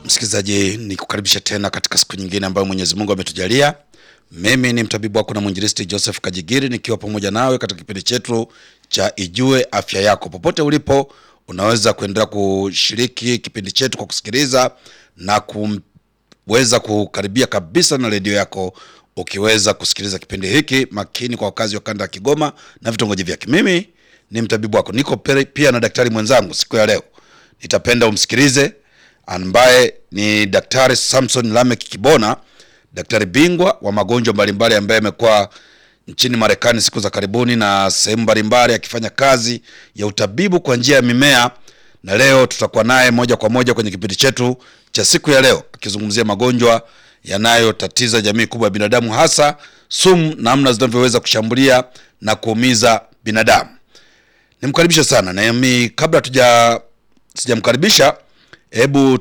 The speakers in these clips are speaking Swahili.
Msikilizaji, ni kukaribisha tena katika siku nyingine ambayo Mwenyezi Mungu ametujalia. Mimi ni mtabibu wako na mwinjilisti Joseph Kajigiri nikiwa pamoja nawe katika kipindi chetu cha Ijue Afya Yako. Popote ulipo, unaweza kuendelea kushiriki kipindi chetu kwa kusikiliza na kuweza kukaribia kabisa na redio yako ukiweza kusikiliza kipindi hiki makini kwa wakazi wa kanda ya Kigoma na vitongoji vyake. Mimi ni mtabibu wako, niko pe- pia na daktari mwenzangu siku ya leo. Nitapenda umsikilize ambaye ni Daktari Samson Lamek Kibona, daktari bingwa wa magonjwa mbalimbali ambaye amekuwa nchini Marekani siku za karibuni na sehemu mbalimbali akifanya kazi ya utabibu kwa njia ya mimea, na leo tutakuwa naye moja kwa moja kwenye kipindi chetu cha siku ya leo akizungumzia magonjwa yanayotatiza jamii kubwa ya binadamu, hasa sumu, namna zinavyoweza kushambulia na kuumiza binadamu. Nimkaribishe sana nami, kabla tuja sijamkaribisha, hebu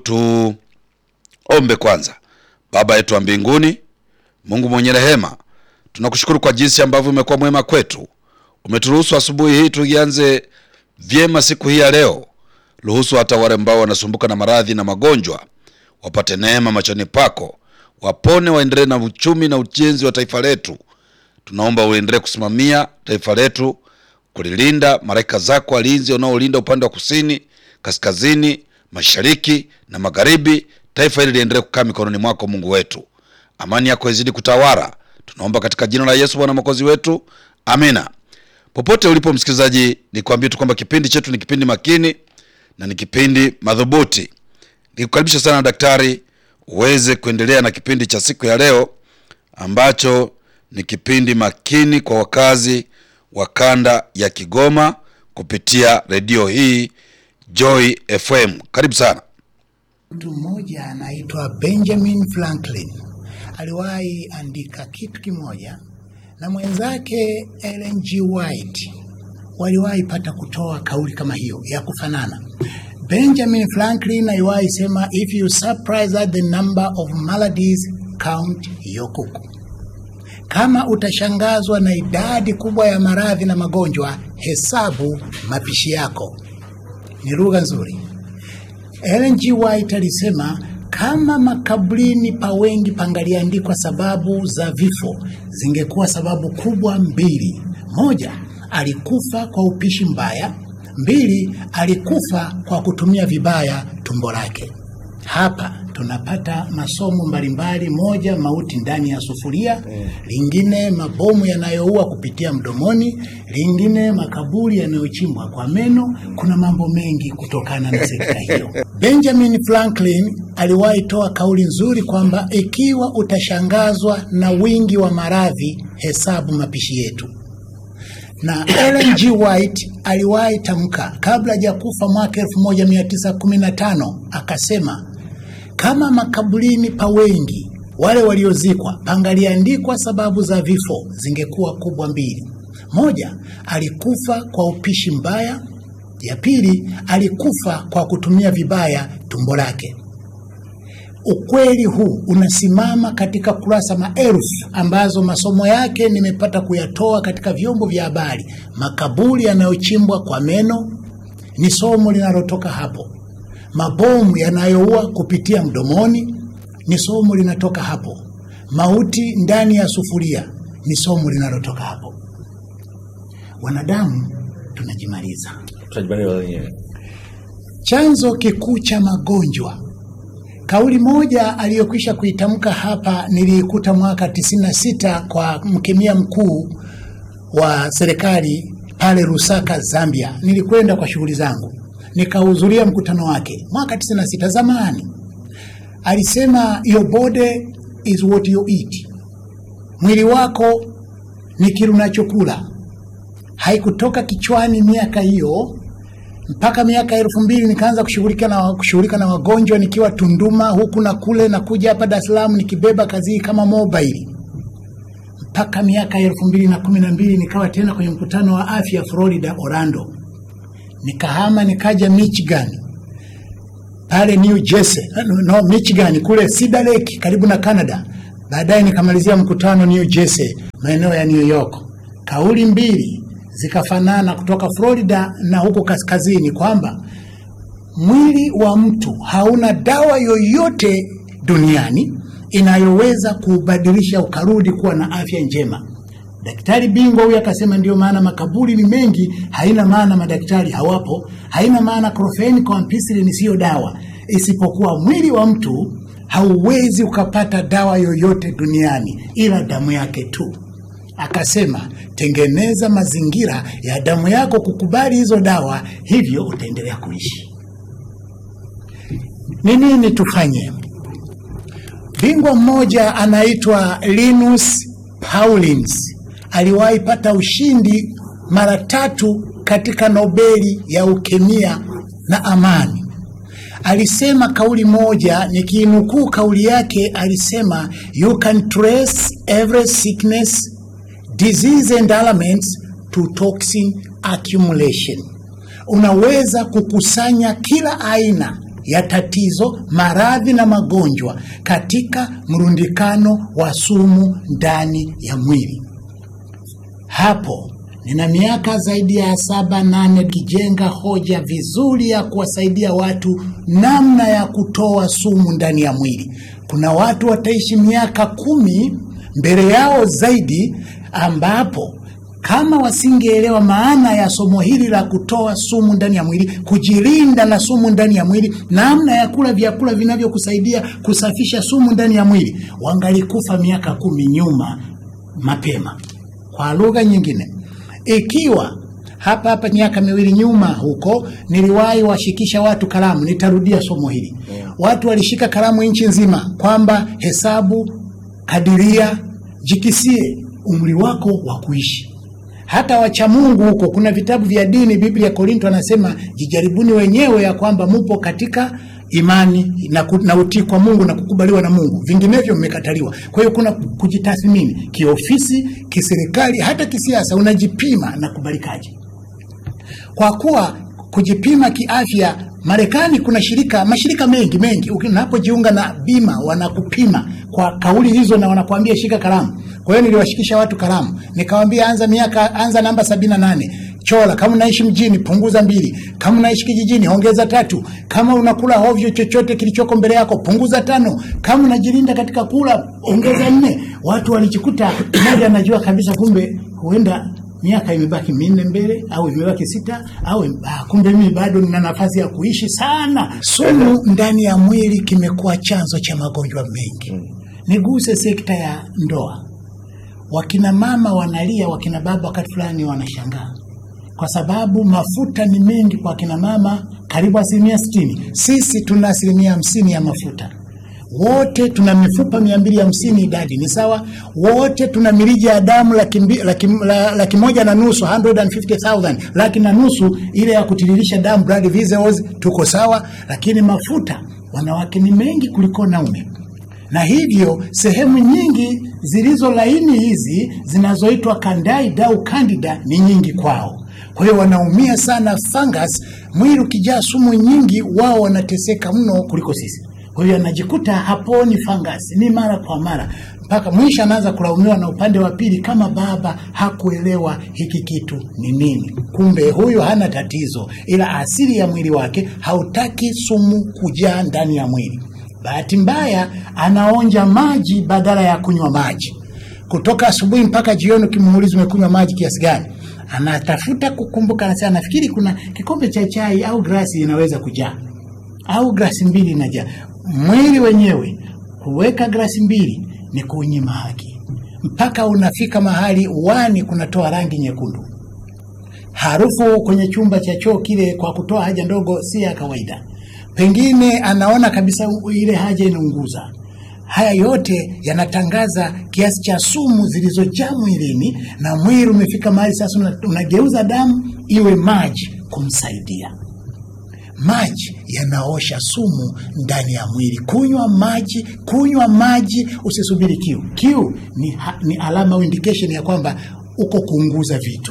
tuombe kwanza. Baba yetu wa mbinguni, Mungu mwenye rehema, tunakushukuru kwa jinsi ambavyo umekuwa mwema kwetu. Umeturuhusu asubuhi hii tuianze vyema siku hii ya leo. Ruhusu hata wale ambao wanasumbuka na maradhi na magonjwa wapate neema machoni pako, wapone, waendelee na uchumi na ujenzi wa taifa letu. Tunaomba uendelee kusimamia taifa letu, kulilinda, malaika zako walinzi wanaolinda upande wa kusini, kaskazini, mashariki na magharibi. Taifa hili liendelee kukaa mikononi mwako, Mungu wetu. Amani yako izidi kutawala, tunaomba katika jina la Yesu Bwana mwokozi wetu, amina. Popote ulipo msikilizaji, nikwambie tu kwamba kipindi chetu ni kipindi makini na ni kipindi madhubuti. Nikukaribisha sana daktari, uweze kuendelea na kipindi cha siku ya leo ambacho ni kipindi makini kwa wakazi wa kanda ya Kigoma kupitia redio hii Joy FM. Karibu sana. Mtu mmoja anaitwa Benjamin Franklin aliwahi andika kitu kimoja, na mwenzake Ellen G. White waliwahi pata kutoa kauli kama hiyo ya kufanana. Benjamin Franklin aliwahi sema, if you surprise at the number of maladies count your kuku. Kama utashangazwa na idadi kubwa ya maradhi na magonjwa, hesabu mapishi yako. Ni lugha nzuri. Ellen G. White alisema kama makaburini pa wengi pangaliandikwa sababu za vifo, zingekuwa sababu kubwa mbili. Moja, alikufa kwa upishi mbaya. Mbili, alikufa kwa kutumia vibaya tumbo lake. Hapa tunapata masomo mbalimbali: moja, mauti ndani ya sufuria; lingine, mabomu yanayoua kupitia mdomoni; lingine, makaburi yanayochimbwa kwa meno. Kuna mambo mengi kutokana na sekta hiyo. Benjamin Franklin aliwahi toa kauli nzuri kwamba ikiwa utashangazwa na wingi wa maradhi, hesabu mapishi yetu na Ellen G. White aliwahi tamka kabla hajakufa mwaka 1915 akasema, kama makaburini pa wengi wale waliozikwa pangaliandikwa sababu za vifo, zingekuwa kubwa mbili. Moja, alikufa kwa upishi mbaya. Ya pili, alikufa kwa kutumia vibaya tumbo lake. Ukweli huu unasimama katika kurasa maelfu ambazo masomo yake nimepata kuyatoa katika vyombo vya habari. Makaburi yanayochimbwa kwa meno ni somo linalotoka hapo. Mabomu yanayoua kupitia mdomoni ni somo linatoka hapo. Mauti ndani ya sufuria ni somo linalotoka hapo. Wanadamu tunajimaliza. tutajibania wenyewe. Chanzo kikuu cha magonjwa Kauli moja aliyokwisha kuitamka hapa niliikuta mwaka 96 kwa mkemia mkuu wa serikali pale Lusaka, Zambia. Nilikwenda kwa shughuli zangu, nikahudhuria mkutano wake mwaka 96 zamani. Alisema your body is what you eat, mwili wako ni kile unachokula. Haikutoka kichwani miaka hiyo mpaka miaka elfu mbili nikaanza kushughulika na kushughulika na wagonjwa nikiwa Tunduma huku na kule na kuja hapa Dar es Salaam nikibeba kazi hii kama mobile mpaka miaka elfu mbili na kumi na mbili nikawa tena kwenye mkutano wa afya Florida Orlando, nikahama nikaja Michigan pale New Jersey, no, Michigan kule Cedar Lake karibu na Canada. Baadaye nikamalizia mkutano New Jersey maeneo ya New York. Kauli mbili zikafanana kutoka Florida na huko kaskazini kwamba mwili wa mtu hauna dawa yoyote duniani inayoweza kuubadilisha ukarudi kuwa na afya njema. Daktari bingwa huyu akasema, ndio maana makaburi ni mengi. Haina maana madaktari hawapo, haina maana klofeni kwa ampicillin siyo dawa, isipokuwa mwili wa mtu hauwezi ukapata dawa yoyote duniani ila damu yake tu. Akasema, tengeneza mazingira ya damu yako kukubali hizo dawa, hivyo utaendelea kuishi. Ni nini tufanye? Bingwa mmoja anaitwa Linus Pauling aliwahi pata ushindi mara tatu katika Nobeli ya ukemia na amani. Alisema kauli moja, nikiinukuu kauli yake, alisema you can trace every sickness, disease and ailments to toxin accumulation. Unaweza kukusanya kila aina ya tatizo, maradhi na magonjwa katika mrundikano wa sumu ndani ya mwili. Hapo nina miaka zaidi ya saba nane kijenga hoja vizuri ya kuwasaidia watu namna ya kutoa sumu ndani ya mwili. Kuna watu wataishi miaka kumi mbele yao zaidi, ambapo kama wasingeelewa maana ya somo hili la kutoa sumu ndani ya mwili, kujilinda na sumu ndani ya mwili, namna ya kula vyakula vinavyokusaidia kusafisha sumu ndani ya mwili, wangalikufa miaka kumi nyuma mapema. Kwa lugha nyingine, ikiwa hapa hapa miaka miwili nyuma huko niliwahi washikisha watu kalamu, nitarudia somo hili. Watu walishika kalamu nchi nzima kwamba hesabu, kadiria, jikisie umri wako wa kuishi. Hata wacha Mungu huko, kuna vitabu vya dini, Biblia Korinto anasema jijaribuni wenyewe ya kwamba mupo katika imani na, ku, na utii kwa Mungu na kukubaliwa na Mungu, vinginevyo mmekataliwa. Kwa hiyo kuna kujitathmini kiofisi, kiserikali, hata kisiasa, unajipima na kubalikaje. Kwa kuwa kujipima kiafya, Marekani kuna shirika mashirika mengi mengi, unapojiunga na bima wanakupima kwa kauli hizo na wanakuambia shika kalamu. Kwa hiyo niliwashikisha watu kalamu, nikawaambia anza miaka, anza namba sabini na nane chora. Kama unaishi mjini punguza mbili, kama unaishi kijijini ongeza tatu, kama unakula hovyo chochote kilichoko mbele yako punguza tano, kama unajilinda katika kula ongeza nne. Watu walijikuta mmoja anajua kabisa, kumbe huenda miaka imebaki minne mbele au imebaki sita au ah, kumbe mimi bado nina nafasi ya kuishi sana. Sumu ndani ya mwili kimekuwa chanzo cha magonjwa mengi. Niguse sekta ya ndoa. Wakina mama wanalia, wakina baba wakati fulani wanashangaa kwa sababu mafuta ni mengi kwa kina mama, karibu asilimia sitini. Sisi tuna asilimia hamsini ya mafuta. Wote tuna mifupa mia mbili hamsini, idadi ni sawa. Wote tuna mirija ya damu laki, mbi- laki, la- laki moja na nusu 150,000 laki na nusu ile ya kutiririsha damu blood vessels, tuko sawa. Lakini mafuta wanawake ni mengi kuliko wanaume na hivyo sehemu nyingi zilizo laini hizi zinazoitwa candida au candida ni nyingi kwao. Kwa hiyo wanaumia sana fungus. Mwili ukijaa sumu nyingi, wao wanateseka mno kuliko sisi. Kwa hiyo anajikuta haponi fungus, ni mara kwa mara, mpaka mwisho anaanza kulaumiwa na upande wa pili, kama baba hakuelewa hiki kitu ni nini. Kumbe huyu hana tatizo, ila asili ya mwili wake hautaki sumu kujaa ndani ya mwili. Bahati mbaya anaonja maji badala ya kunywa maji. Kutoka asubuhi mpaka jioni, ukimuuliza umekunywa maji kiasi gani, anatafuta kukumbuka, anasema nafikiri kuna kikombe cha chai au glasi inaweza kujaa au glasi mbili inajaa. Mwili wenyewe kuweka glasi mbili ni kunyima haki, mpaka unafika mahali uani kunatoa rangi nyekundu. Harufu kwenye chumba cha choo kile kwa kutoa haja ndogo si ya kawaida. Pengine anaona kabisa u- ile haja inaunguza. Haya yote yanatangaza kiasi cha sumu zilizojaa mwilini, na mwili umefika mahali sasa una- unageuza damu iwe maji kumsaidia. Maji yanaosha sumu ndani ya mwili. Kunywa maji, kunywa maji, usisubiri kiu. Kiu ni, ha- ni alama au indication ya kwamba uko kuunguza vitu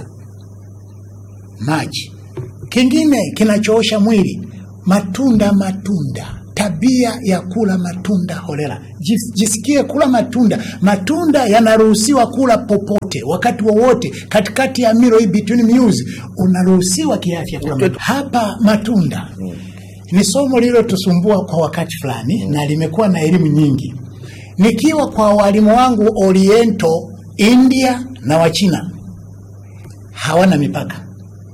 maji. Kingine kinachoosha mwili, matunda. Matunda, tabia ya kula matunda holela. Jis- Jisikie kula matunda. Matunda yanaruhusiwa kula popote, wakati wowote, katikati ya milo hii, between meals, unaruhusiwa kiafya kula matunda. Hapa matunda ni somo lililotusumbua kwa wakati fulani na limekuwa na elimu nyingi. Nikiwa kwa walimu wangu Oriento, India na Wachina hawana mipaka,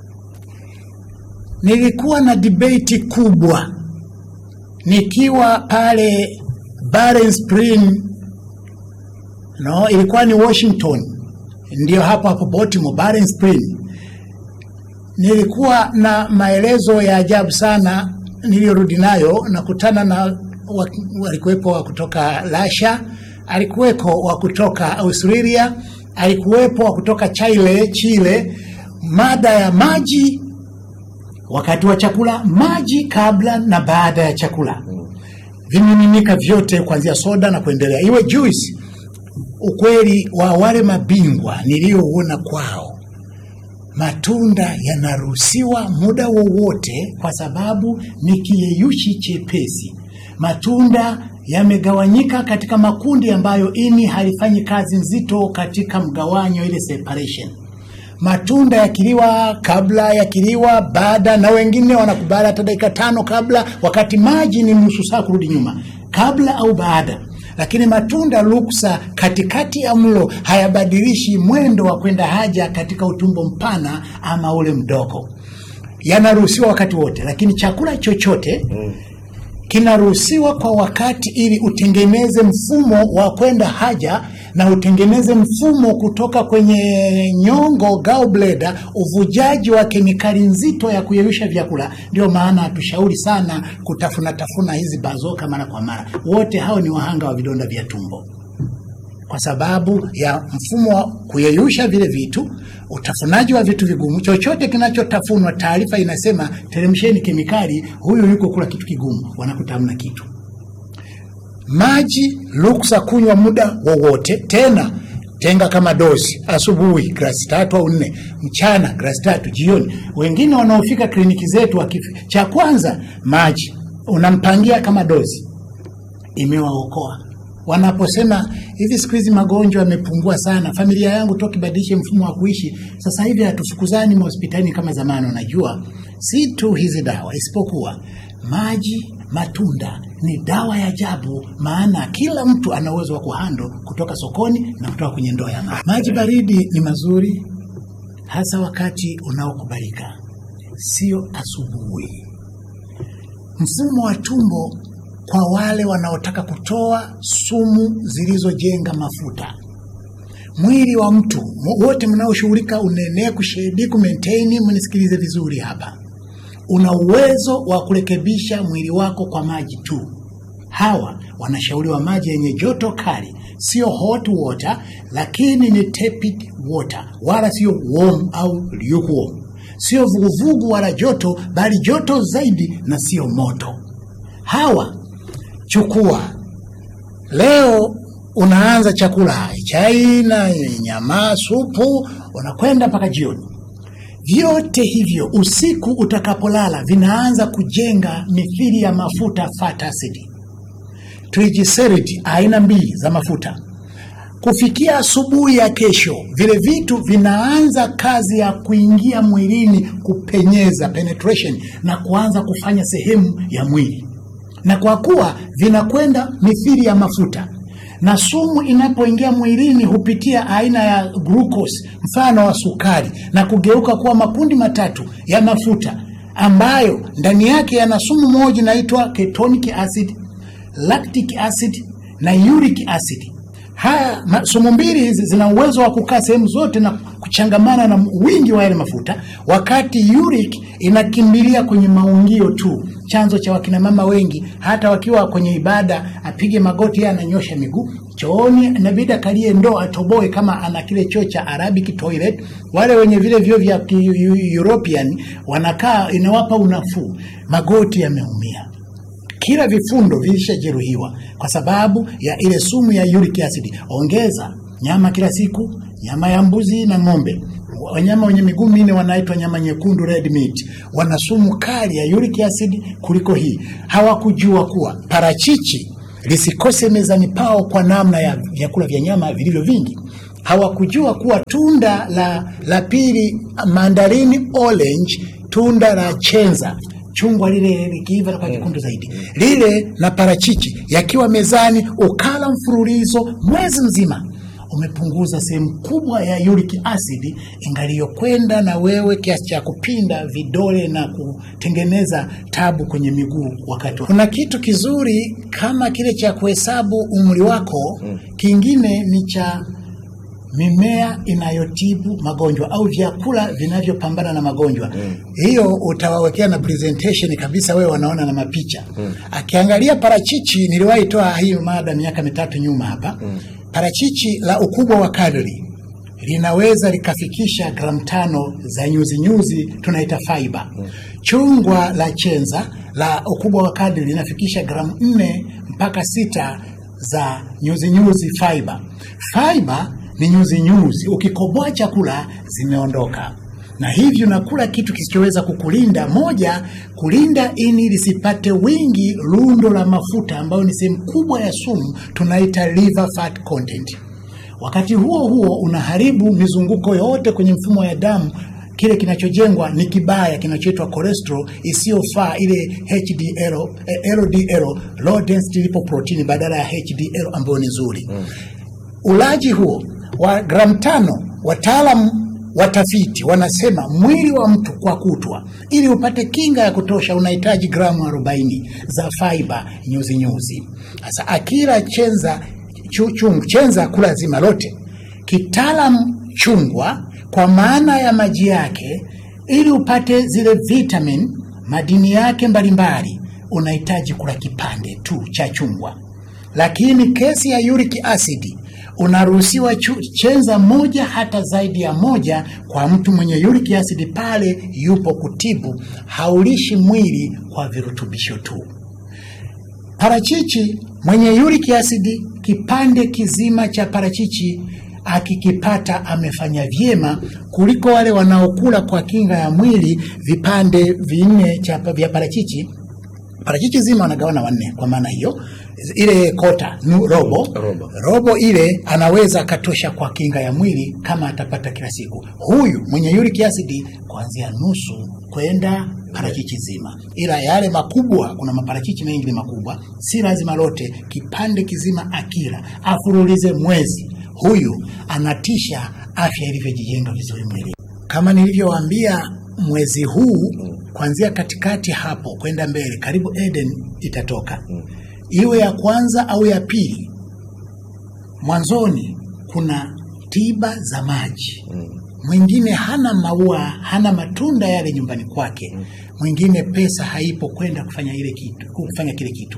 nilikuwa na debate kubwa nikiwa pale Barren Spring, no, ilikuwa ni Washington, ndio hapo hapo Baltimore, Barren Spring. Nilikuwa na maelezo ya ajabu sana niliyorudi nayo, nakutana na wa- walikuwepo wa kutoka Russia, alikuwepo wa kutoka Australia, alikuwepo wa kutoka Chile, Chile, mada ya maji wakati wa chakula, maji kabla na baada ya chakula, vimiminika vyote kuanzia soda na kuendelea, iwe juice. Ukweli wa wale mabingwa niliyoona kwao, matunda yanaruhusiwa muda wowote, kwa sababu ni kiyeyushi chepesi. Matunda yamegawanyika katika makundi ambayo ini halifanyi kazi nzito katika mgawanyo, ile separation matunda yakiliwa kabla, yakiliwa baada, na wengine wanakubali hata dakika tano kabla, wakati maji ni nusu saa kurudi nyuma, kabla au baada. Lakini matunda ruksa katikati ya mlo hayabadilishi mwendo wa kwenda haja katika utumbo mpana ama ule mdogo, yanaruhusiwa wakati wote. Lakini chakula chochote kinaruhusiwa kwa wakati ili utengeneze mfumo wa kwenda haja na utengeneze mfumo kutoka kwenye nyongo gallbladder, uvujaji wa kemikali nzito ya kuyeyusha vyakula. Ndio maana hatushauri sana kutafuna tafuna hizi bazoka mara kwa mara. Wote hao ni wahanga wa vidonda vya tumbo kwa sababu ya mfumo wa kuyeyusha vile vitu, utafunaji wa vitu vigumu. Chochote kinachotafunwa, taarifa inasema teremsheni kemikali, huyu yuko kula kitu kigumu, wanakuta hamna kitu. Maji ruksa kunywa muda wowote, tena tenga kama dozi, asubuhi glasi tatu au nne, mchana glasi tatu, jioni. Wengine wanaofika kliniki zetu wakifi, cha kwanza maji unampangia kama dozi, imewaokoa wanaposema hivi, siku hizi magonjwa yamepungua sana, familia yangu toki badilishe mfumo wa kuishi, sasa hivi hatufukuzani mahospitalini kama zamani. Unajua, si tu hizi dawa, isipokuwa maji, matunda ni dawa ya ajabu, maana kila mtu ana uwezo wa kuhando kutoka sokoni na kutoka kwenye ndoo ya maji. Maji baridi ni mazuri, hasa wakati unaokubalika, sio asubuhi. Mfumo wa tumbo kwa wale wanaotaka kutoa sumu zilizojenga mafuta. Mwili wa mtu wote mnaoshughulika unene, kushedi, kumaintain, mnisikilize vizuri hapa, una uwezo wa kurekebisha mwili wako kwa maji tu. Hawa wanashauriwa maji yenye joto kali, sio hot water, lakini ni tepid water, wala sio warm au lukewarm, sio vuguvugu wala joto, bali joto zaidi na sio moto. Hawa chukua leo, unaanza chakula chai na nyama, supu, unakwenda mpaka jioni. Vyote hivyo usiku utakapolala vinaanza kujenga mithili ya mafuta fat acid, triglyceride aina mbili za mafuta. Kufikia asubuhi ya kesho, vile vitu vinaanza kazi ya kuingia mwilini, kupenyeza penetration, na kuanza kufanya sehemu ya mwili na kwa kuwa vinakwenda mithili ya mafuta na sumu inapoingia mwilini hupitia aina ya glucose, mfano wa sukari, na kugeuka kuwa makundi matatu ya mafuta ambayo ndani yake yana sumu moja inaitwa ketonic acid, lactic acid na uric acid. Haya ma- sumu mbili hizi zina uwezo wa kukaa sehemu zote na kuchangamana na wingi wa yale mafuta, wakati uric inakimbilia kwenye maungio tu, chanzo cha wakina mama wengi hata wakiwa kwenye ibada, apige magoti, yeye ananyosha miguu chooni, inabidi akalie ndoo atoboe, kama ana kile choo cha Arabic toilet. Wale wenye vile vyoo vya ki- Eu- European wanakaa, inawapa unafuu, magoti yameumia kila vifundo vilishajeruhiwa kwa sababu ya ile sumu ya uric acid. Ongeza nyama kila siku, nyama ya mbuzi na ng'ombe. Wanyama wenye miguu minne wanaitwa nyama nyekundu, red meat, wana sumu kali ya uric acid kuliko hii. Hawakujua kuwa parachichi lisikose mezani pao kwa namna ya vyakula vya nyama vilivyo vingi. Hawakujua kuwa tunda la, la pili mandarini orange, tunda la chenza chungwa lile likiiva kwa jekundu zaidi, lile na parachichi yakiwa mezani, ukala mfululizo mwezi mzima, umepunguza sehemu kubwa ya uric acid ingaliyokwenda na wewe kiasi cha kupinda vidole na kutengeneza tabu kwenye miguu wakati wa. Kuna kitu kizuri kama kile cha kuhesabu umri wako, kingine ni cha mimea inayotibu magonjwa au vyakula vinavyopambana na magonjwa. Hiyo utawawekea na presentation kabisa, wewe wanaona na mapicha. Akiangalia parachichi, niliwahi toa hii mada miaka mitatu nyuma hapa. Parachichi la ukubwa wa kadri linaweza likafikisha gramu tano za nyuzi nyuzi, tunaita fiber. Chungwa la chenza la ukubwa wa kadri linafikisha gramu nne mpaka sita za nyuzi nyuzi fiber. Fiber ni nyuzi nyuzi, ukikoboa chakula zimeondoka, na hivyo unakula kitu kisichoweza kukulinda. Moja, kulinda ini lisipate wingi lundo la mafuta ambayo ni sehemu kubwa ya sumu, tunaita liver fat content. Wakati huo huo unaharibu mizunguko yote kwenye mfumo ya damu. Kile kinachojengwa ni kibaya kinachoitwa cholesterol isiyofaa, ile HDL, eh, LDL, low density lipoprotein badala ya HDL ambayo ni nzuri. Ulaji huo wa gramu tano, wataalamu watafiti wanasema mwili wa mtu kwa kutwa, ili upate kinga ya kutosha, unahitaji gramu 40 za fiber nyuzi nyuzi. Sasa akila chenza chu- chungu chenza kula zima lote, kitaalam chungwa kwa maana ya maji yake, ili upate zile vitamin madini yake mbalimbali, unahitaji kula kipande tu cha chungwa. Lakini kesi ya uric acid unaruhusiwa chu- chenza moja hata zaidi ya moja kwa mtu mwenye uric acid pale yupo kutibu, haulishi mwili kwa virutubisho tu. Parachichi mwenye uric acid, kipande kizima cha parachichi akikipata amefanya vyema kuliko wale wanaokula kwa kinga ya mwili vipande vinne cha vya parachichi. Parachichi zima wanagawana wanne, kwa maana hiyo ile kota nu, robo, Robo. robo ile anaweza akatosha kwa kinga ya mwili kama atapata kila siku. Huyu mwenye uric acid kuanzia nusu kwenda parachichi zima, ila yale makubwa, kuna maparachichi mengi ni makubwa, si lazima lote. Kipande kizima akila afurulize mwezi, huyu anatisha afya ilivyojijenga vizuri mwili. Kama nilivyowaambia, mwezi huu kuanzia katikati hapo kwenda mbele, karibu Eden itatoka iwe ya kwanza au ya pili. Mwanzoni kuna tiba za maji. Mwingine hana maua, hana matunda yale nyumbani kwake, mwingine pesa haipo kwenda kufanya ile kitu, kufanya kile kitu,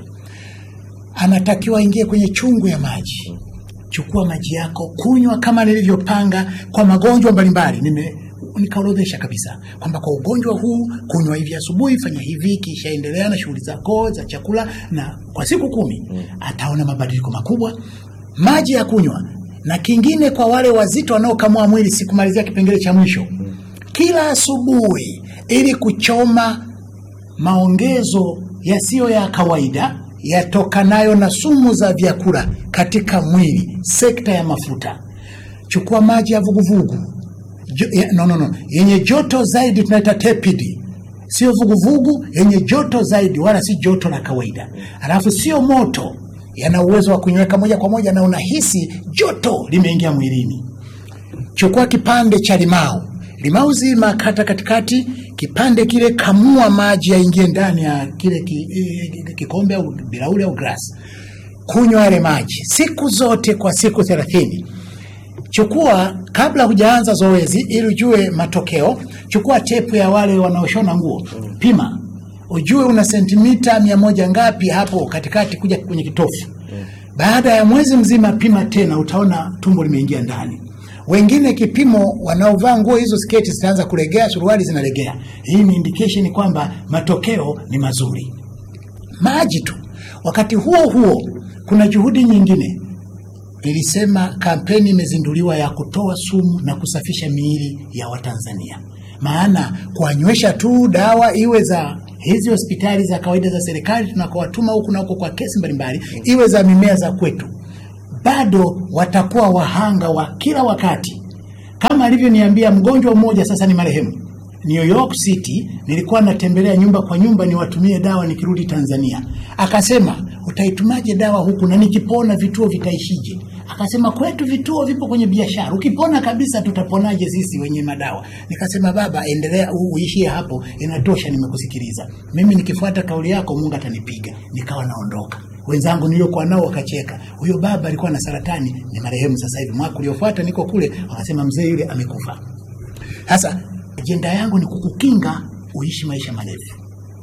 anatakiwa aingie kwenye chungu ya maji. Chukua maji yako, kunywa kama nilivyopanga kwa magonjwa mbalimbali. Nime nikaorodhesha kabisa kwamba kwa ugonjwa huu kunywa hivi asubuhi, fanya hivi, kisha endelea na shughuli zako za chakula, na kwa siku kumi ataona mabadiliko makubwa. Maji ya kunywa, na kingine kwa wale wazito wanaokamua mwili, sikumalizia kipengele cha mwisho, kila asubuhi ili kuchoma maongezo yasiyo ya kawaida yatokanayo na sumu za vyakula katika mwili, sekta ya mafuta. Chukua maji ya vuguvugu jo, ya, no, no, no, yenye joto zaidi, tunaita tepidi, sio vuguvugu, yenye joto zaidi, wala si joto la kawaida, alafu sio moto, yana uwezo wa kunyweka moja kwa moja na unahisi joto limeingia mwilini. Chukua kipande cha limau, limau zima, kata katikati, kipande kile, kamua maji yaingie ndani ya kile ki, eh, kikombe au bilauri au glasi, kunywa yale maji siku zote kwa siku thelathini. Chukua kabla hujaanza zoezi, ili ujue matokeo. Chukua tepu ya wale wanaoshona nguo, pima ujue una sentimita mia moja ngapi hapo katikati kuja kwenye kitofu. Baada ya mwezi mzima, pima tena, utaona tumbo limeingia ndani. Wengine kipimo, wanaovaa nguo hizo, sketi zitaanza kulegea, suruali zinalegea. Hii ni indication kwamba matokeo ni mazuri. Maji tu. Wakati huo huo, kuna juhudi nyingine Nilisema kampeni imezinduliwa ya kutoa sumu na kusafisha miili ya Watanzania. Maana kuwanywesha tu dawa iwe za hizi hospitali za kawaida za serikali tunakowatuma huku na huko kwa kesi mbalimbali, iwe za mimea za kwetu, bado watakuwa wahanga wa kila wakati. Kama alivyoniambia mgonjwa mmoja, sasa ni marehemu, New York City, nilikuwa natembelea nyumba kwa nyumba niwatumie dawa nikirudi Tanzania. Akasema utaitumaje dawa huku na nikipona vituo vitaishije? Akasema kwetu vituo vipo kwenye biashara, ukipona kabisa tutaponaje sisi wenye madawa? Nikasema baba, endelea u- uishie hapo, inatosha, nimekusikiliza. Mimi nikifuata kauli yako Mungu atanipiga. Nikawa naondoka. Wenzangu niliokuwa nao wakacheka, huyo baba alikuwa na saratani, ni marehemu sasa hivi. Mwaka uliofuata niko kule, wakasema mzee yule amekufa. Sasa ajenda yangu ni kukukinga uishi maisha marefu.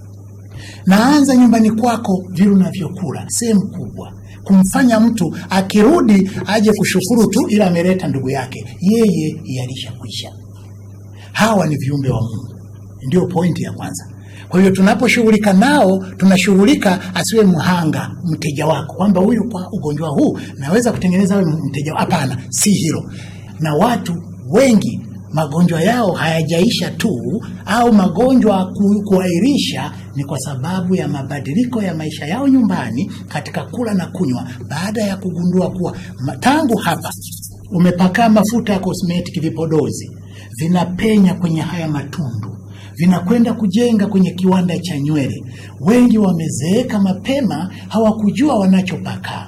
Naanza nyumbani kwako, vile unavyokula sehemu kubwa, kumfanya mtu akirudi aje kushukuru tu, ila ameleta ndugu yake, yeye yalishakwisha. Hawa ni viumbe wa Mungu, ndio pointi ya kwanza. Kwa hiyo tunaposhughulika nao, tunashughulika asiwe mhanga mteja wako, kwamba huyu kwa ugonjwa huu naweza kutengeneza awe mteja. Hapana, si hilo. Na watu wengi magonjwa yao hayajaisha tu, au magonjwa ku, kuahirisha ni kwa sababu ya mabadiliko ya maisha yao nyumbani katika kula na kunywa, baada ya kugundua kuwa ma- tangu hapa umepakaa mafuta ya cosmetic vipodozi vinapenya kwenye haya matundu vinakwenda kujenga kwenye kiwanda cha nywele. Wengi wamezeeka mapema, hawakujua wanachopaka.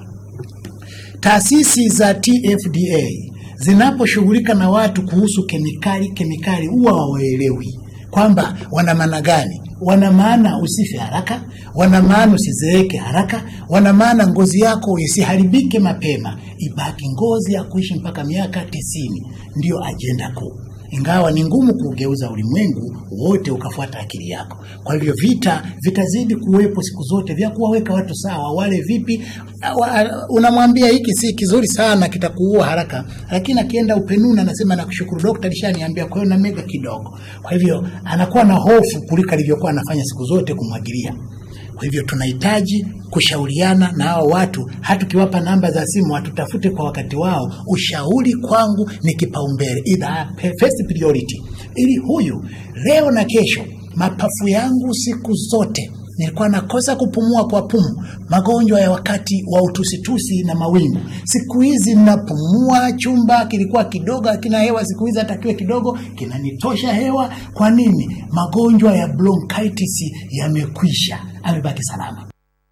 Taasisi za TFDA zinaposhughulika na watu kuhusu kemikali kemikali, huwa hawaelewi kwamba wana maana gani. Wana maana usife haraka, wana maana usizeeke haraka, wana maana ngozi yako isiharibike mapema, ibaki ngozi ya kuishi mpaka miaka tisini. Ndiyo ajenda kuu ingawa ni ngumu kuugeuza ulimwengu wote ukafuata akili yako. Kwa hivyo vita vitazidi kuwepo siku zote vya kuwaweka watu sawa, wale vipi. Wa- Unamwambia hiki si kizuri sana, kitakuua haraka, lakini akienda upenuni anasema nakushukuru dokta, alishaniambia, kwa hiyo na mega kidogo. Kwa hivyo anakuwa na hofu kuliko alivyokuwa anafanya siku zote kumwagilia. Kwa hivyo tunahitaji kushauriana na hao watu, hata ukiwapa namba za simu watutafute kwa wakati wao. Ushauri kwangu ni kipaumbele, ila first priority, ili huyu leo na kesho. Mapafu yangu siku zote nilikuwa nakosa kupumua kwa pumu, magonjwa ya wakati wa utusitusi na mawingu. Siku hizi napumua, chumba kilikuwa kidogo hakina hewa, siku hizi hata kiwe kidogo kinanitosha hewa. Kwa nini? Magonjwa ya bronchitis yamekwisha, amebaki salama.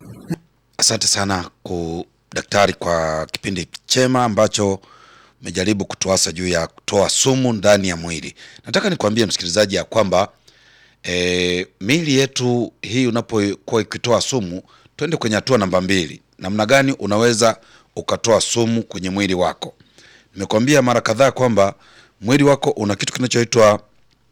Asante sana ku daktari kwa kipindi chema ambacho umejaribu kutuasa juu ya kutoa sumu ndani ya mwili. Nataka nikwambie msikilizaji ya kwamba e, miili yetu hii unapokuwa ikitoa sumu, twende kwenye hatua namba mbili. Namna gani unaweza ukatoa sumu kwenye mwili wako? Nimekuambia mara kadhaa kwamba mwili wako una kitu kinachoitwa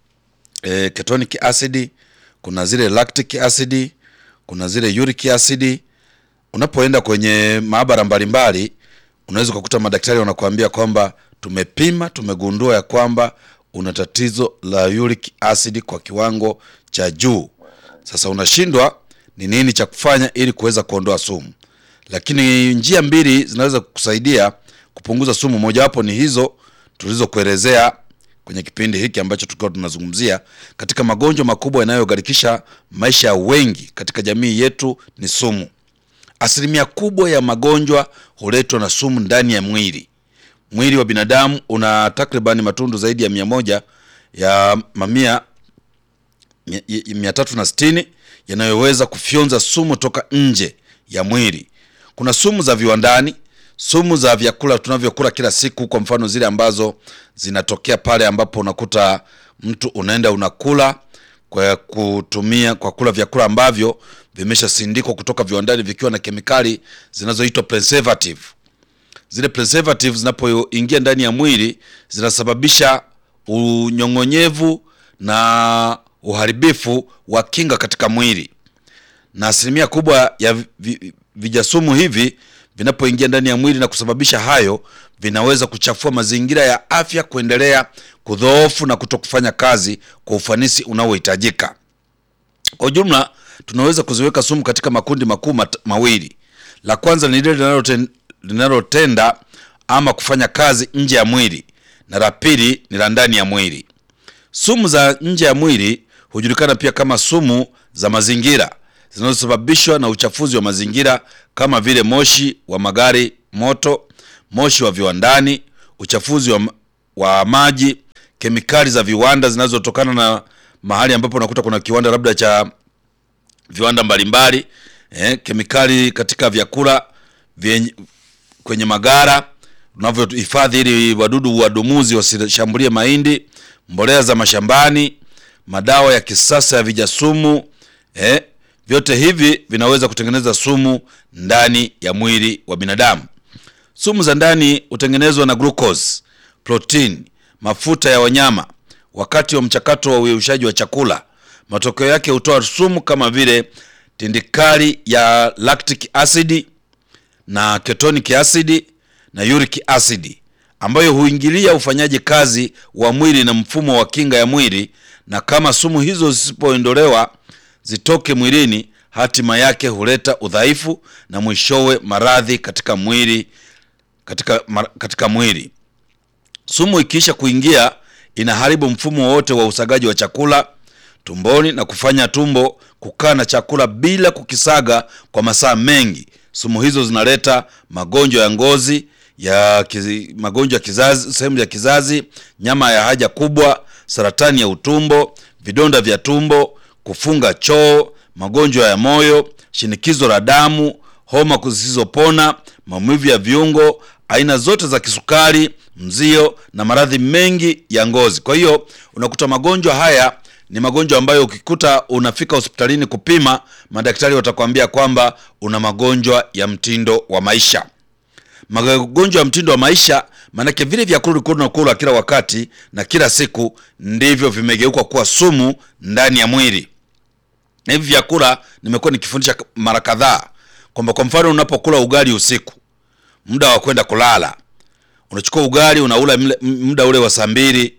e, ketonic acid, kuna zile lactic acid, kuna zile uric acid unapoenda kwenye maabara mbalimbali unaweza ukakuta madaktari wanakuambia kwamba tumepima, tumegundua ya kwamba una tatizo la uric acid kwa kiwango cha juu. Sasa unashindwa ni nini cha kufanya ili kuweza kuondoa sumu, lakini njia mbili zinaweza kukusaidia kupunguza sumu. Mojawapo ni hizo tulizokuelezea kwenye kipindi hiki ambacho tulikuwa tunazungumzia katika magonjwa makubwa yanayogharikisha maisha ya wengi katika jamii yetu ni sumu. Asilimia kubwa ya magonjwa huletwa na sumu ndani ya mwili. Mwili wa binadamu una takribani matundu zaidi ya mia moja ya mamia mia- mia tatu na sitini yanayoweza kufyonza sumu toka nje ya mwili. Kuna sumu za viwandani, sumu za vyakula tunavyokula kila siku, kwa mfano zile ambazo zinatokea pale ambapo unakuta mtu unaenda unakula kwa kutumia kwa kula vyakula ambavyo vimeshasindikwa kutoka viwandani vikiwa na kemikali zinazoitwa preservative. Zile preservative zinapoingia ndani ya mwili zinasababisha unyong'onyevu na uharibifu wa kinga katika mwili, na asilimia kubwa ya vi- vi- vijasumu hivi vinapoingia ndani ya mwili na kusababisha hayo, vinaweza kuchafua mazingira ya afya, kuendelea kudhoofu na kuto kufanya kazi kwa ufanisi unaohitajika. Kwa ujumla, tunaweza kuziweka sumu katika makundi makuu mat- mawili. La kwanza ni lile linaloten- linalotenda ama kufanya kazi nje ya mwili, na la pili ni la ndani ya mwili. Sumu za nje ya mwili hujulikana pia kama sumu za mazingira zinazosababishwa na uchafuzi wa mazingira kama vile moshi wa magari moto, moshi wa viwandani, uchafuzi wa, wa maji, kemikali za viwanda zinazotokana na mahali ambapo unakuta kuna kiwanda labda cha viwanda mbalimbali eh, kemikali katika vyakula vyenye, kwenye magara unavyohifadhi ili wadudu wadumuzi wasishambulie mahindi, mbolea za mashambani, madawa ya kisasa ya vijasumu eh, vyote hivi vinaweza kutengeneza sumu ndani ya mwili wa binadamu. Sumu za ndani hutengenezwa na glucose, protein, mafuta ya wanyama wakati wa mchakato wa uyeyushaji wa chakula. Matokeo yake hutoa sumu kama vile tindikali ya lactic acid na ketonic acid na uric acid ambayo huingilia ufanyaji kazi wa mwili na mfumo wa kinga ya mwili, na kama sumu hizo zisipoondolewa zitoke mwilini, hatima yake huleta udhaifu na mwishowe maradhi katika mwili katika, mar- katika mwili. Sumu ikiisha kuingia inaharibu mfumo wote wa usagaji wa chakula tumboni na kufanya tumbo kukaa na chakula bila kukisaga kwa masaa mengi. Sumu hizo zinaleta magonjwa ya ngozi ya kizi, magonjwa ya kizazi, sehemu ya kizazi, nyama ya haja kubwa, saratani ya utumbo, vidonda vya tumbo, kufunga choo, magonjwa ya moyo, shinikizo la damu, homa zisizopona, maumivu ya viungo, aina zote za kisukari, mzio na maradhi mengi ya ngozi. Kwa hiyo unakuta magonjwa haya ni magonjwa ambayo ukikuta unafika hospitalini kupima, madaktari watakwambia kwamba una magonjwa ya mtindo wa maisha. Magonjwa ya mtindo wa maisha, maanake vile vyakula ulikuwa unakula kila wakati na kila siku ndivyo vimegeuka kuwa sumu ndani ya mwili. Na hivi vyakula nimekuwa nikifundisha mara kadhaa kwamba kwa mfano unapokula ugali usiku, muda wa kwenda kulala, unachukua ugali unaula mle- muda ule wa saa mbili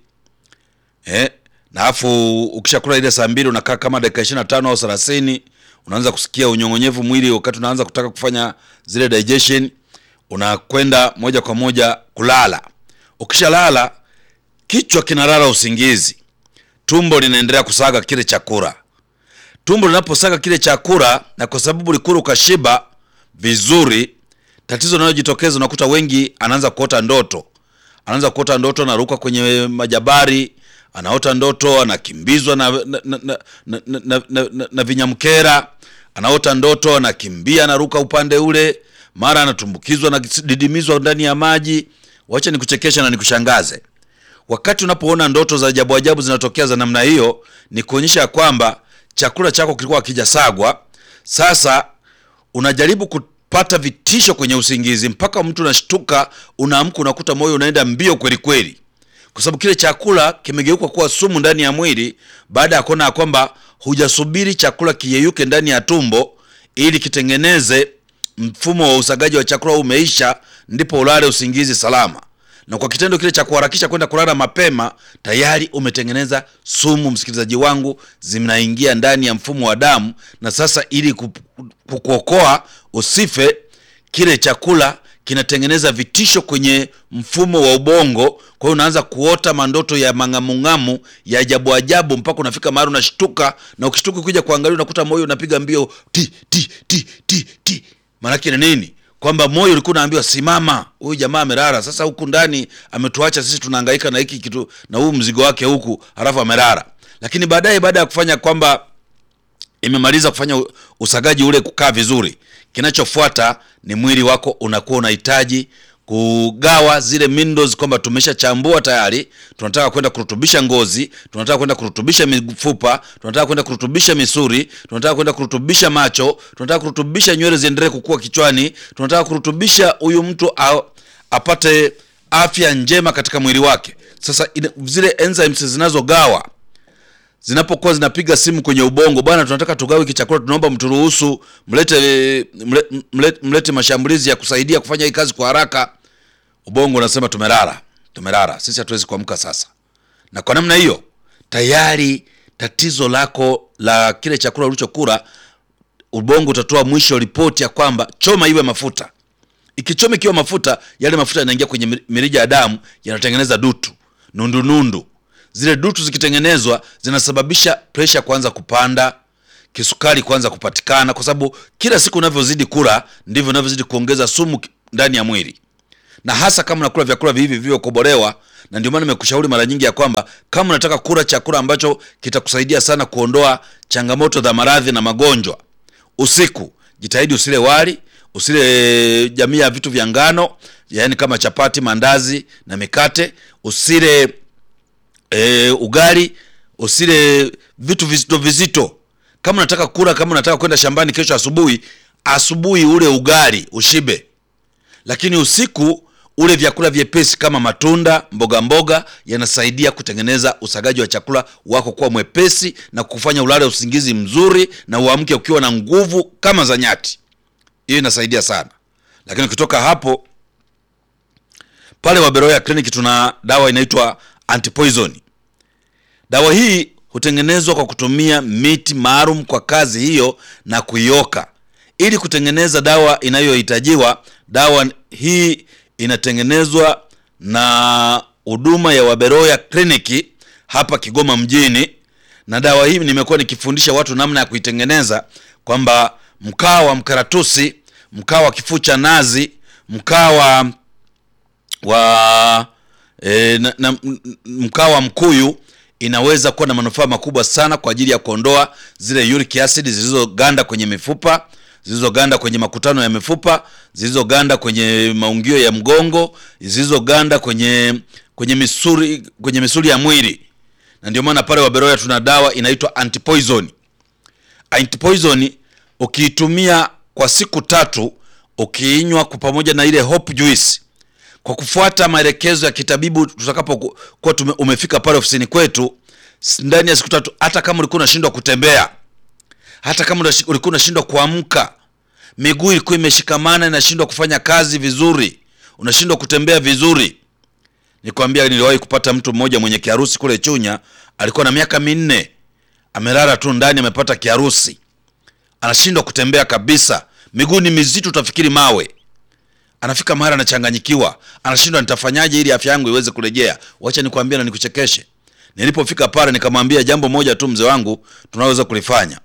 eh, na afu ukishakula ile saa mbili unakaa kama dakika ishirini na tano au thelathini unaanza kusikia unyong'onyevu mwili, wakati unaanza kutaka kufanya zile digestion, unakwenda moja kwa moja kulala. Ukishalala kichwa kinalala usingizi, tumbo linaendelea kusaga kile chakula. Tumbo linaposaga kile chakula, na kwa sababu ulikula ukashiba vizuri, tatizo linalojitokeza unakuta wengi anaanza kuota ndoto, anaanza kuota ndoto, anaruka kwenye majabari, anaota ndoto anakimbizwa na, na, na, na, na, na, na, na, na vinyamkera, anaota ndoto anakimbia, anaruka upande ule, mara anatumbukizwa na didimizwa ndani ya maji. Wacha nikuchekesha na nikushangaze. Wakati unapoona ndoto za ajabu ajabu zinatokea za namna hiyo, ni kuonyesha ya kwamba chakula chako kilikuwa hakijasagwa. Sasa unajaribu kupata vitisho kwenye usingizi, mpaka mtu unashtuka, unaamka, unakuta moyo unaenda mbio kweli kweli, kwa sababu kile chakula kimegeuka kuwa sumu ndani ya mwili, baada ya kuona ya kwamba hujasubiri chakula kiyeyuke ndani ya tumbo ili kitengeneze mfumo wa usagaji wa chakula umeisha, ndipo ulale usingizi salama. Na kwa kitendo kile cha kuharakisha kwenda kulala mapema, tayari umetengeneza sumu, msikilizaji wangu, zinaingia ndani ya mfumo wa damu, na sasa ili ku- kukuokoa usife, kile chakula kinatengeneza vitisho kwenye mfumo wa ubongo. Kwa hiyo unaanza kuota mandoto ya mang'amung'amu ya ajabu ajabu, mpaka unafika mahali unashtuka, na ukishtuka kuja kuangalia unakuta moyo unapiga mbio ti ti ti ti ti. Maanake ni nini? Kwamba moyo ulikuwa unaambiwa simama, huyu jamaa amelala. Sasa huku ndani ametuacha sisi tunahangaika na hiki kitu na huu mzigo wake huku, halafu amelala. Lakini baadaye, baada ya kufanya kwamba imemaliza kufanya u- usagaji ule kukaa vizuri, kinachofuata ni mwili wako unakuwa unahitaji kugawa zile minerals, kwamba tumeshachambua tayari, tunataka kwenda kurutubisha ngozi, tunataka kwenda kurutubisha mifupa, tunataka kwenda kurutubisha misuri, tunataka kwenda kurutubisha macho, tunataka kurutubisha nywele ziendelee kukua kichwani, tunataka kurutubisha huyu mtu a, apate afya njema katika mwili wake. Sasa ina, zile enzymes zinazogawa zinapokuwa zinapiga simu kwenye ubongo, bwana, tunataka tugawe hiki chakula, tunaomba mturuhusu, mlete mlete, mlete, mlete mashambulizi ya kusaidia kufanya hii kazi kwa haraka. Ubongo unasema tumelala, tumelala, sisi hatuwezi kuamka sasa. Na kwa namna hiyo tayari tatizo lako la kile chakula ulichokula, ubongo utatoa mwisho ripoti ya kwamba choma iwe mafuta. Ikichoma ikiwa mafuta, yale mafuta yanaingia kwenye mir- mirija ya damu, yanatengeneza dutu, nundu nundu. Zile dutu zikitengenezwa zinasababisha presha kuanza kupanda, kisukari kuanza kupatikana, kwa sababu kila siku unavyozidi kula ndivyo unavyozidi kuongeza sumu ki- ndani ya mwili, na hasa kama unakula vyakula hivi vilivyokobolewa na ndio maana nimekushauri mara nyingi ya kwamba kama unataka kula chakula ambacho kitakusaidia sana kuondoa changamoto za maradhi na magonjwa usiku, jitahidi usile wali, usile jamii ya vitu vya ngano, yaani kama chapati, mandazi na mikate, usile e, ugali, usile vitu vizito vizito. Kama unataka kula, kama unataka kwenda shambani kesho asubuhi, asubuhi ule ugali ushibe, lakini usiku ule vyakula vyepesi kama matunda, mboga mboga yanasaidia kutengeneza usagaji wa chakula wako kuwa mwepesi na kufanya ulale usingizi mzuri na uamke ukiwa na nguvu kama za nyati. Hiyo inasaidia sana, lakini ukitoka hapo pale Waberoya Clinic tuna dawa inaitwa antipoison. Dawa hii hutengenezwa kwa kutumia miti maalum kwa kazi hiyo na kuioka ili kutengeneza dawa inayohitajiwa. Dawa hii inatengenezwa na huduma ya Waberoya Clinic hapa Kigoma mjini, na dawa hii nimekuwa nikifundisha watu namna ya kuitengeneza, kwamba mkaa wa mkaratusi, mkaa wa kifuu cha nazi, mkaa wa wa e, na, na, mkaa wa mkuyu inaweza kuwa na manufaa makubwa sana kwa ajili ya kuondoa zile uric acid zilizoganda kwenye mifupa zilizoganda kwenye makutano ya mifupa zilizoganda kwenye maungio ya mgongo zilizoganda kwenye kwenye misuli kwenye misuli ya mwili, na ndio maana pale Waberoya tuna dawa inaitwa antipoison. Antipoison ukiitumia kwa siku tatu, ukiinywa kwa pamoja na ile hope juice kwa kufuata maelekezo ya kitabibu, tutakapokuwa tume umefika pale ofisini kwetu ndani ya siku tatu, hata kama ulikuwa unashindwa kutembea, hata kama ulikuwa unashindwa kuamka, miguu ilikuwa imeshikamana, inashindwa kufanya kazi vizuri, unashindwa kutembea vizuri. Nikwambia, niliwahi kupata mtu mmoja mwenye kiharusi kule Chunya, alikuwa na miaka minne, amelala tu ndani, amepata kiharusi, anashindwa kutembea kabisa, miguu ni mizito, utafikiri mawe anafika mahali anachanganyikiwa, anashindwa nitafanyaje ili afya yangu iweze kurejea. Wacha nikwambie na nikuchekeshe. Nilipofika pale, nikamwambia jambo moja tu, mzee wangu, tunaweza kulifanya,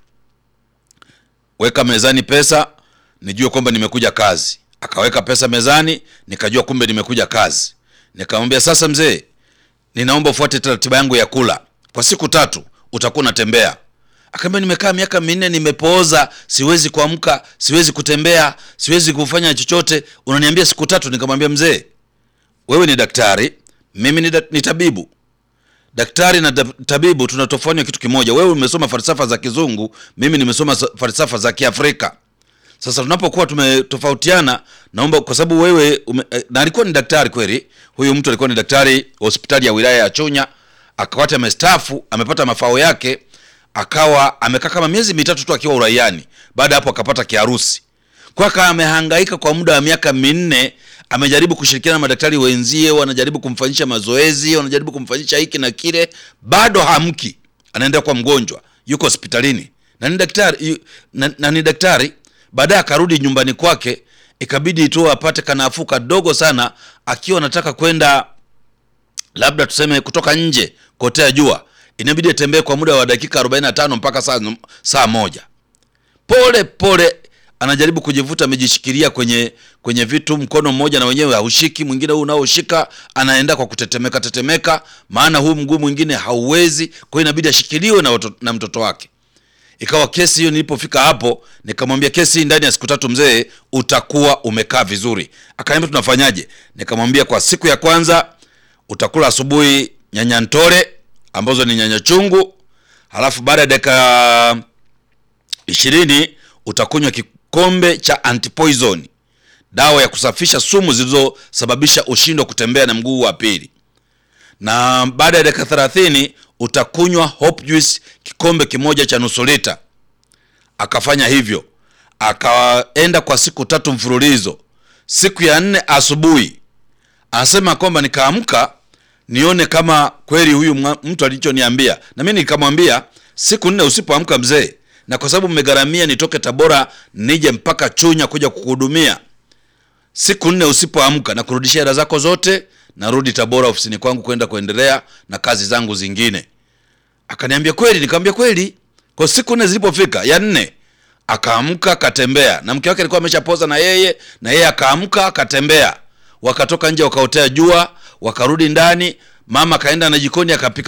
weka mezani pesa, nijue kwamba nimekuja kazi. Akaweka pesa mezani, nikajua kumbe nimekuja kazi. Nikamwambia sasa, mzee, ninaomba ufuate taratiba yangu ya kula kwa siku tatu, utakuwa unatembea Akaambia nimekaa miaka minne nimepooza, siwezi kuamka, siwezi kutembea, siwezi kufanya chochote, unaniambia siku tatu? Nikamwambia mzee, wewe ni daktari, mimi ni, da, ni tabibu. Daktari na da, tabibu tunatofautia kitu kimoja. Wewe umesoma falsafa za Kizungu, mimi nimesoma falsafa za Kiafrika. Sasa tunapokuwa tumetofautiana, naomba kwa sababu wewe ume, na alikuwa ni daktari kweli, huyu mtu alikuwa ni daktari hospitali ya wilaya ya Chunya, akawata amestaafu, amepata mafao yake akawa amekaa kama miezi mitatu tu akiwa uraiani. Baada ya hapo akapata kiharusi, kwa akawa amehangaika kwa muda wa miaka minne. Amejaribu kushirikiana na madaktari wenzie, wanajaribu kumfanyisha mazoezi, wanajaribu kumfanyisha hiki na kile, bado hamki, anaendelea kuwa mgonjwa, yuko hospitalini na ni daktari na, na ni daktari. Baadaye akarudi nyumbani kwake, ikabidi tu apate kanafuu kadogo sana, akiwa anataka kwenda labda tuseme kutoka nje kotea jua inabidi atembee kwa muda wa dakika 45 mpaka saa, saa moja. Pole pole anajaribu kujivuta, amejishikilia kwenye kwenye vitu, mkono mmoja na wenyewe haushiki, mwingine huu unaoshika anaenda kwa kutetemeka tetemeka, maana huu mguu mwingine hauwezi, kwa hiyo inabidi ashikiliwe na, na mtoto wake. Ikawa kesi hiyo, nilipofika hapo nikamwambia, kesi hii ndani ya siku tatu mzee utakuwa umekaa vizuri. Akaniambia tunafanyaje? Nikamwambia kwa siku ya kwanza utakula asubuhi nyanya ntore ambazo ni nyanya chungu, halafu baada ya dakika ishirini utakunywa kikombe cha antipoison, dawa ya kusafisha sumu zilizosababisha ushindwa kutembea na mguu wa pili, na baada ya dakika thelathini utakunywa hope juice kikombe kimoja cha nusu lita. Akafanya hivyo, akaenda kwa siku tatu mfululizo. Siku ya nne asubuhi anasema kwamba nikaamka nione kama kweli huyu mtu alichoniambia, na mimi nikamwambia siku nne usipoamka mzee, na kwa sababu mmegharamia nitoke Tabora nije mpaka Chunya kuja kukuhudumia, siku nne usipoamka na kurudishia hela zako zote, narudi Tabora ofisini kwangu kwenda kuendelea na kazi zangu zingine. Akaniambia kweli? Nikamwambia kweli. Kwa siku nne zilipofika, ya nne akaamka akatembea, na mke wake alikuwa ameshapoza na yeye, na yeye akaamka akatembea, wakatoka nje wakaotea jua wakarudi ndani. mama kaenda na jikoni akapika